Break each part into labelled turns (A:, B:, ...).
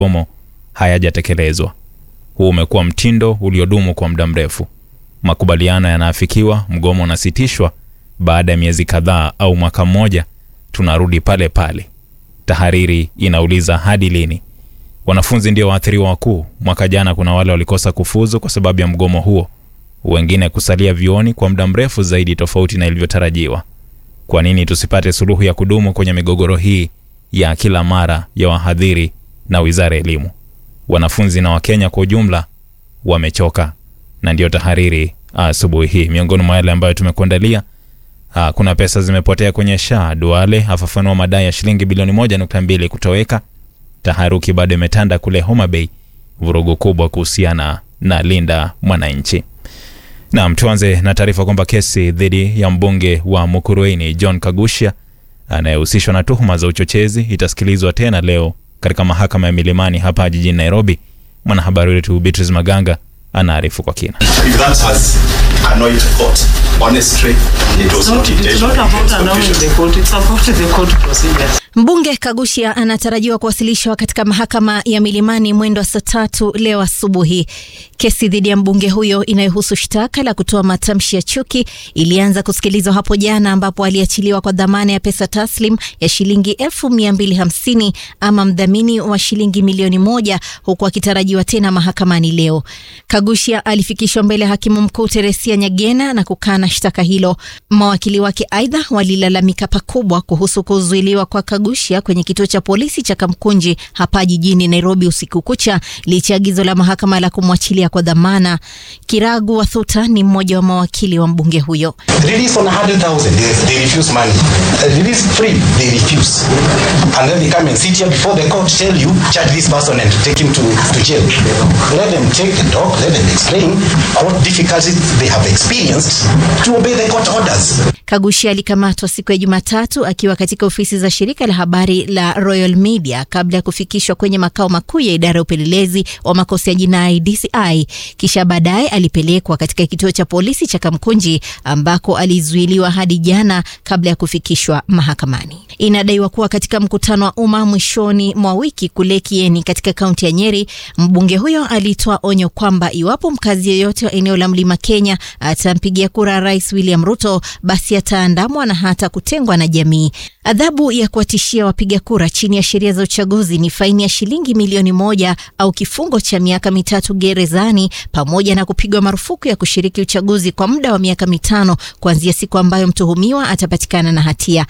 A: mgomo hayajatekelezwa. Huu umekuwa mtindo uliodumu kwa muda mrefu. Makubaliano yanaafikiwa, mgomo unasitishwa, baada ya miezi kadhaa au mwaka mmoja tunarudi pale pale. Tahariri inauliza hadi lini? Wanafunzi ndio waathiriwa wakuu. Mwaka jana kuna wale walikosa kufuzu kwa sababu ya mgomo huo, wengine kusalia vioni kwa muda mrefu zaidi, tofauti na ilivyotarajiwa. Kwa nini tusipate suluhu ya kudumu kwenye migogoro hii ya kila mara ya wahadhiri na wizara ya elimu? Wanafunzi na Wakenya kwa ujumla wamechoka, na ndiyo tahariri asubuhi hii. Miongoni mwa yale ambayo tumekuandalia, ah, kuna pesa zimepotea kwenye SHA. Duale afafanua madai ya shilingi bilioni moja nukta mbili kutoweka. Taharuki bado imetanda kule Homa Bay, vurugu kubwa kuhusiana na Linda Mwananchi. Naam, tuanze na taarifa kwamba kesi dhidi ya mbunge wa Mukurweini John Kagusha anayehusishwa na tuhuma za uchochezi itasikilizwa tena leo katika mahakama ya Milimani hapa jijini Nairobi. Mwanahabari wetu Beatrice Maganga anaarifu kwa kina.
B: If that has annoyed court, honestly, it was not
C: It's
B: intentional.
C: not about allowing
B: Confusion.
C: the court, it's about the court procedures.
D: Mbunge Kagushia anatarajiwa kuwasilishwa katika mahakama ya Milimani mwendo wa saa tatu leo asubuhi. Kesi dhidi ya mbunge huyo inayohusu shtaka la kutoa matamshi ya chuki ilianza kusikilizwa hapo jana, ambapo aliachiliwa kwa dhamana ya pesa taslim ya shilingi elfu mia mbili hamsini ama mdhamini wa shilingi milioni moja huku akitarajiwa tena mahakamani leo. Kagushia alifikishwa mbele ya hakimu mkuu Teresia Nyagena na kukana shtaka hilo. Mawakili wake aidha walilalamika pakubwa kuhusu kuzuiliwa kwa Kagushia kwenye kituo cha polisi cha Kamkunji hapa jijini Nairobi usiku kucha licha ya agizo la mahakama la kumwachilia kwa dhamana. Kiragu Wathuta ni mmoja wa mawakili wa mbunge huyo.
E: Release on a hundred thousand, they, they refuse money. Uh, Release free, they refuse. And then they come and sit here before the court, tell you, charge this person and take him to, to jail. Let them take the talk, let them explain what difficulties they have experienced to obey the court orders.
D: Kagushi alikamatwa siku ya Jumatatu akiwa katika ofisi za shirika la habari la Royal Media kabla ya kufikishwa kwenye makao makuu ya idara ya upelelezi wa makosa ya jinai DCI. Kisha baadaye alipelekwa katika kituo cha polisi cha Kamkunji ambako alizuiliwa hadi jana kabla ya kufikishwa mahakamani. Inadaiwa kuwa katika mkutano wa umma mwishoni mwa wiki kule Kieni katika kaunti ya Nyeri, mbunge huyo alitoa onyo kwamba iwapo mkazi yeyote wa eneo la Mlima Kenya atampigia kura Rais William Ruto, basi ataandamwa na hata kutengwa na jamii. Adhabu ya kuwatishia wapiga kura chini ya sheria za uchaguzi ni faini ya shilingi milioni moja au kifungo cha miaka mitatu gerezani pamoja na kupigwa marufuku ya kushiriki uchaguzi kwa muda wa miaka mitano kuanzia siku ambayo mtuhumiwa atapatikana na hatia.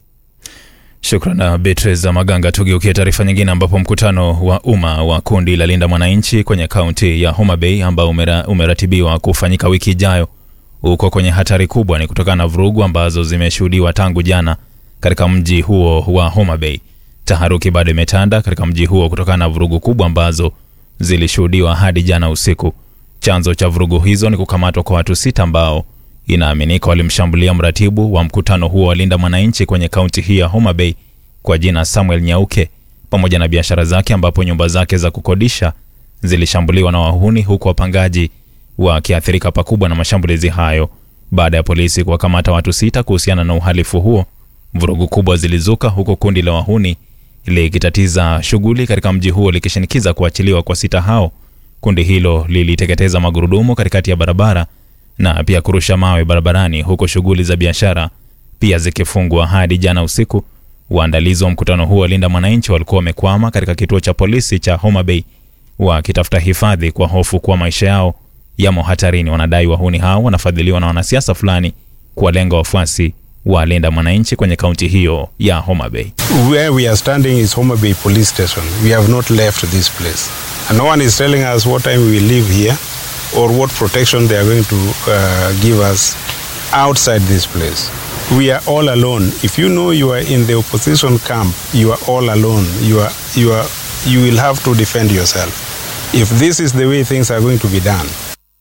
A: Shukran Beatrice Maganga. Tugeukie taarifa nyingine, ambapo mkutano wa umma wa kundi la Linda Mwananchi kwenye kaunti ya Homa Bay ambao umera, umeratibiwa kufanyika wiki ijayo uko kwenye hatari kubwa, ni kutokana na vurugu ambazo zimeshuhudiwa tangu jana katika mji huo wa Homa Bay. Taharuki bado imetanda katika mji huo kutokana na vurugu kubwa ambazo zilishuhudiwa hadi jana usiku. Chanzo cha vurugu hizo ni kukamatwa kwa watu sita ambao inaaminika walimshambulia mratibu wa mkutano huo wa Linda Mwananchi kwenye kaunti hii ya Homa Bay kwa jina Samuel Nyauke pamoja na biashara zake, ambapo nyumba zake za kukodisha zilishambuliwa na wahuni, huku wapangaji wakiathirika pakubwa na mashambulizi hayo. Baada ya polisi kuwakamata watu sita kuhusiana na uhalifu huo, vurugu kubwa zilizuka, huku kundi la wahuni likitatiza shughuli katika mji huo likishinikiza kuachiliwa kwa sita hao. Kundi hilo liliteketeza magurudumu katikati ya barabara na pia kurusha mawe barabarani, huku shughuli za biashara pia zikifungwa hadi jana usiku. Waandalizi wa mkutano huo wa Linda Mwananchi walikuwa wamekwama katika kituo cha polisi cha Homa Bay wakitafuta hifadhi kwa hofu kuwa maisha yao yamo hatarini. Wanadai wahuni hao wanafadhiliwa na wanasiasa fulani kuwalenga wafuasi wa Linda Mwananchi kwenye kaunti hiyo ya Homa Bay.
F: Where we are standing is Homa Bay Police Station. We have not left this place. And no one is telling us what time we will leave here or what protection they are going to uh, give us outside this place. We are all alone. If you know you are in the opposition camp, you are all alone. You are, you are, you will have to defend yourself. If this is the way things are going to be done,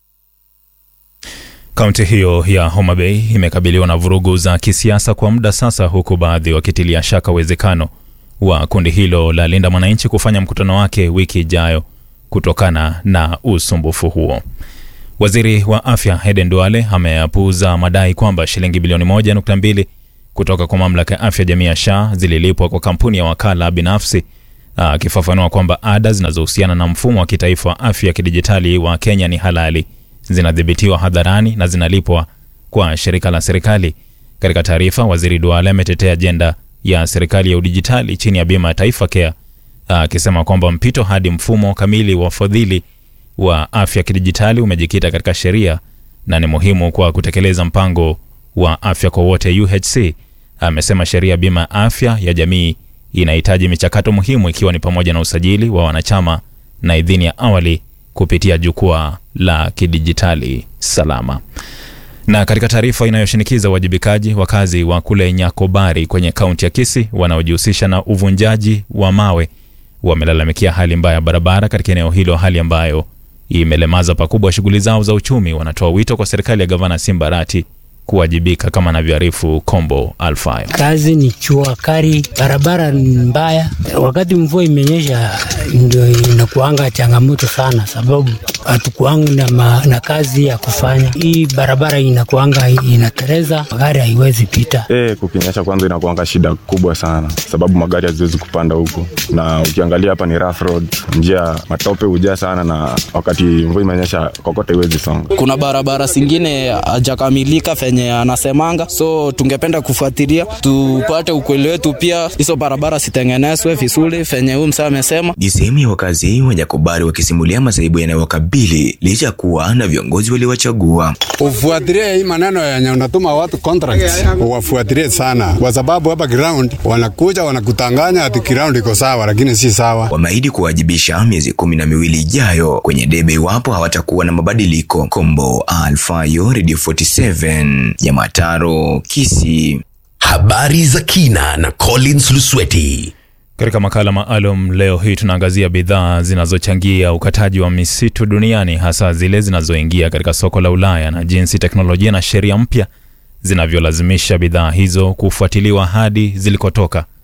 A: Kaunti hiyo ya Homa Bay imekabiliwa na vurugu za kisiasa kwa muda sasa, huku baadhi wakitilia shaka uwezekano wa kundi hilo la Linda Mwananchi kufanya mkutano wake wiki ijayo kutokana na usumbufu huo. Waziri wa afya Eden Duale ameyapuuza madai kwamba shilingi bilioni moja nukta mbili kutoka kwa mamlaka ya afya jamii ya SHA zililipwa kwa kampuni ya wakala binafsi akifafanua kwamba ada zinazohusiana na mfumo wa kitaifa wa afya ya kidijitali wa Kenya ni halali, zinadhibitiwa hadharani na zinalipwa kwa shirika la serikali. Katika taarifa, Waziri Duale ametetea ajenda ya serikali ya udijitali chini ya bima ya Taifa Care akisema kwamba mpito hadi mfumo kamili wa fadhili wa afya kidijitali umejikita katika sheria na ni muhimu kwa kutekeleza mpango wa afya kwa wote UHC. Amesema sheria ya bima ya afya ya jamii inahitaji michakato muhimu ikiwa ni pamoja na usajili wa wanachama na idhini ya awali kupitia jukwaa la kidijitali salama. Na katika taarifa inayoshinikiza uwajibikaji, wakazi wa kule Nyakobari kwenye kaunti ya Kisii wanaojihusisha na uvunjaji wa mawe wamelalamikia hali mbaya ya barabara katika eneo hilo, hali ambayo imelemaza pakubwa shughuli zao za uchumi. Wanatoa wito kwa serikali ya gavana Simbarati kuwajibika kama anavyoarifu Kombo Alfayo.
G: Kazi ni chua kari, barabara ni mbaya. Wakati mvua imenyesha, ndio inakuanga changamoto sana, sababu hatukuanga na, ma, na kazi ya kufanya. Hii barabara inakuanga inatereza, magari haiwezi pita.
H: Eh, kukinyesha kwanza inakuanga shida kubwa sana, sababu magari haziwezi kupanda huku, na ukiangalia hapa ni rough road, njia matope hujaa sana, na wakati mvua imenyesha kokote iwezi songa.
I: Kuna barabara zingine hajakamilika venye anasemanga, so tungependa kufuatilia tupate ukweli wetu, pia hizo barabara zitengenezwe vizuri venye huyu msaa amesema.
J: Ni sehemu ya wakazi wa Nyakobari wakisimulia masaibu yanayowakabili licha ya kuwa na viongozi waliowachagua.
K: Ufuatilie hii maneno yenye unatuma watu contracts, uwafuatilie sana, kwa sababu hapa ground wanakuja wanakutanganya ati ground iko sawa, lakini si sawa.
J: Wameahidi kuwajibisha miezi kumi na miwili ijayo kwenye debe iwapo hawatakuwa na mabadiliko. Kombo Alfayo, Radio 47 ya Mataro, Kisii.
L: Habari za kina na Collins Lusweti.
A: Katika makala maalum leo hii tunaangazia bidhaa zinazochangia ukataji wa misitu duniani hasa zile zinazoingia katika soko la Ulaya na jinsi teknolojia na sheria mpya zinavyolazimisha bidhaa hizo kufuatiliwa hadi zilikotoka.